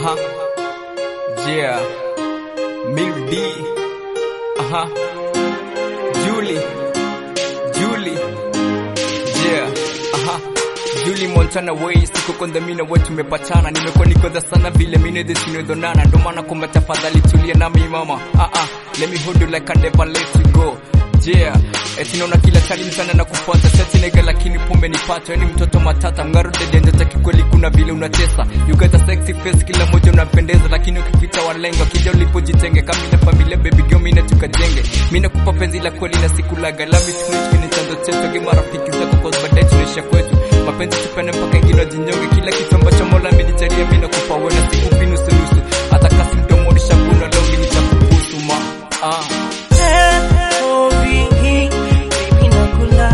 Aha. Yeah. Mil D. Aha. Julie. Julie. Yeah. Aha. Julie Montana way siko kondhamina wetu tumepatana nimekuwa nikodha sana vile mine desinodonana ndo maana kwamba tafadhali tulia nami mama ah ah let me hold you like I never let you go yeah eti naona kila tali mchana na kufuata seti nega lakini pombe nipata yani mtoto matata mngaro dede taki kweli kuna vile unatesa you got a sexy face kila moja unapendeza lakini ukipita walengo kija ulipojitenge kama ina familia baby girl mimi tukajenge mimi nakupa penzi la kweli na sikulaga love it sweet kwenye chanzo chetu kama marafiki zako cause baadaye tunaisha kwetu mapenzi tupende mpaka ingine jinyonge kila kitu ambacho Mola amenijalia mimi nakupa wewe na sikupi nusu nusu hata kasi mdomo ulishakuna leo mimi nitakubusu ma ah L-O-V-E, baby nakula.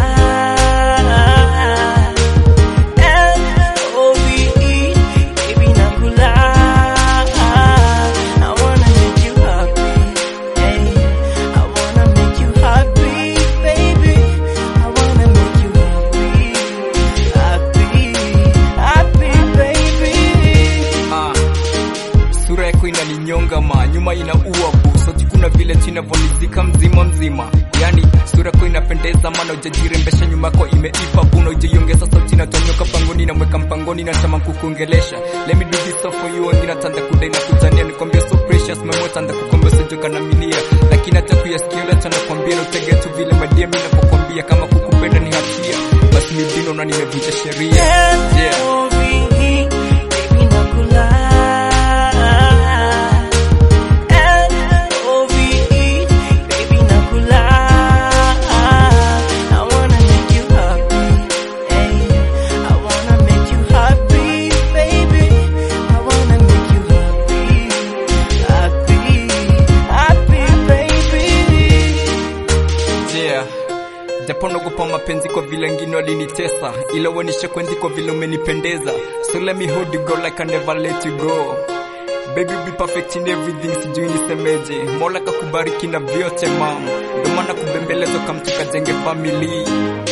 L-O-V-E, baby nakula. I wanna make you happy, hey. I wanna make you happy, baby. I wanna make you happy, happy, happy, baby. Ah, sura yako inaninyonga ma nyuma inaua bu sauti kuna vile chinavonizika mzima mzima yani sura yako inapendeza mana ujajirembesha nyuma yako imeipa buna ujaiongeza sauti natonyoka pangoni namweka mpangoni natama kukuongelesha let me do this all for you wengine tanda kudai na kutania nikwambia so precious memo tanda kukwambia sijoka na milia lakini hata kuyasikia ule tana kwambia na utege tu vile madia mimi napokwambia kama kukupenda ni hatia basi mibino na nimevunja sheria yeah. L-O-V-E, baby nakula. L-O-V-E, baby nakula. I wanna make you happy, hey. I wanna make you happy, baby. I wanna make you happy, happy, happy, baby. Yeah. Japo naogopa mapenzi kwa vile ngine walinitesa, ila uonishe kwenzi kwa vile umenipendeza. So let me hold you go like I never let you go. Baby be perfect in everything, sijui nisemeje. Mola kakubariki na vyote mam, ndo maana kubembelezwa kamtu kajenge family.